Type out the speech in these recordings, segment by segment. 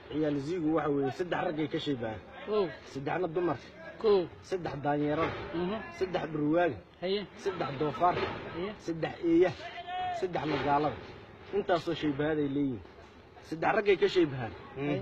ciyaal ziigu waxa weeye saddex raggay ka shaybahaan kow saddexna dumarka kow saddex daanyeerada mhm saddex dhurwaaga haye saddex doofaarka haye saddex eeya saddex magaalada intaasoo shaybahaad ay leeyihiin saddex raggay ka shaybahaan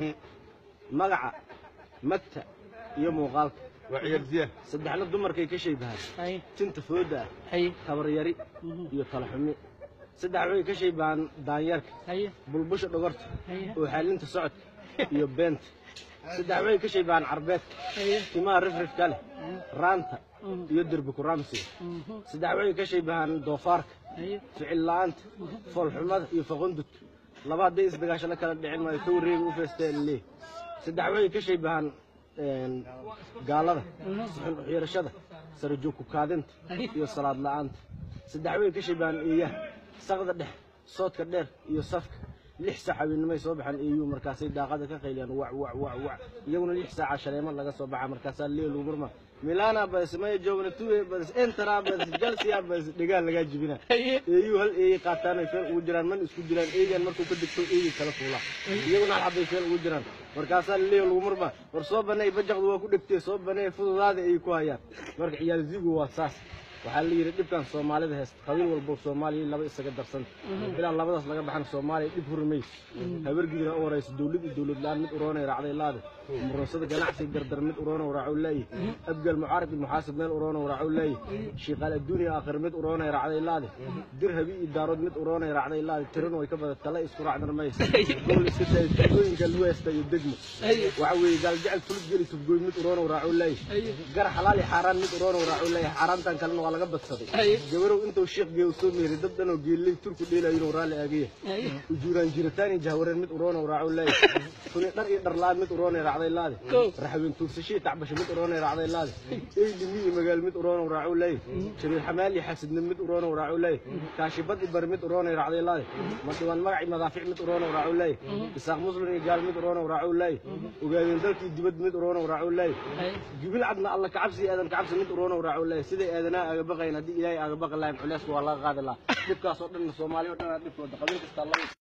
magaca magta iyo muuqaalka waa ciyaal ziya saddexna dumarkay ka shaybahaan haye tinta fooda ah haye tabaryari mhm iyo talaxumi saddex waxay ka shaybahaan daanyeerka haye bulbusha dhogorta haye oo xaalinta socodka iyo beenta saddex waxay ka shaybahaan carbeedka haye timaha rifrifka leh raanta iyo derbi kuraamsiga mhm saddex waxay ka shaybahaan doofaarka haye ficil la'aanta foolxumada iyo faqundudka laba hadday isdagaasho la kala dhicin maayo ka wareegi u feesteen leeh saddex waxay ka shaybahaan een, gaalada suxun uxyarashada sare joog ku kaadinta iyo salaad la'aanta saddex waxay ka shaybahaan eeyaha saqda dhex soodka dheer iyo safka lix saac habeennimay soo baxaan eeyuu markaasay daaqada ka qayliyaan wac wac wac wac iyaguna lix saaca shaleemo laga soo baxa markaasaa leelu murma milana bas maya joogna tuwe bas entara bas jalsiya bas dhigaa lagaa jibina haye eeyuu hal eeyay qaataan ay feel ugu jiraan man isku jiraan eegan markuu ka degto eeyay kala fuula iyaguna hal xabbay feel ugu jiraan markaasaa leeyo lagu murma war soo banay bajaqdu waa ku dhegtee soo banay fududaada ay ku hayaan marka ciyaal zigu waa saas waxaa la yidhi dhibkan soomaalida heesta qabiil walbo soomaaliya laba isaga darsanta ilaa labadaas laga baxana soomaaliya dhib huri mayso habargidina u horaysa dowlad iyo dowlad la-aan mid uroonay raacday laade murunsada ganacsiga gardar mid uroonow raacow laaye abgal mucaarib iyo muxaasib meel uroonow raacow laaye shiiqaal adduuniya aakhir mid uroonay raacday laade dirhabi iyo daarood mid uroonay raacday laade tirin way ka badan tala isku raacdan maysa gobol iska daaya tubgooyinka luweesta iyo degmo waxa weeye gaaljecel tulid geli tubgooy mid uroonow raacow laaye gar xalaal iyo xaaraan mid uroonow raacow laaye xaaraantan kalena waa laga badsaday gabarow intuu sheekh geew soo meeray dad dhanoo geelley turku dheelayo inuu raalli aagaya haye ujuuraan jiritaan iyo jahwareen mid uroonow raacow laaye kuni dhar iyo dharlaan mid uroonay raacday laade raxween tuugsashii tacbasho mid uroonay raacday laade eylimi iyo magaal mid uroonow raacow laaye jabiir xamaal iyo xasidnimo mid uroonow raacow laaye kaashibad iyo bari mid uroonay raacday laade madhiwaan magac iyo madaafic mid uroonow raacow laaye isaaq muslim iyo gaal mid uroonow raacow laaye ogaadeen dalkii dibad mid uroonow raacow laaye haye jibil cadna alla kacabsi iyo aadan kacabsi mid uroonow raacow laaye siday aadanaha aga baqayn haddii ilaahay aga baqi lahayn culeysku waa laga qaadi lahaa dhibkaas oo dhan soomaaliya oo dhan aa dhibkooda qabiil kastaa laba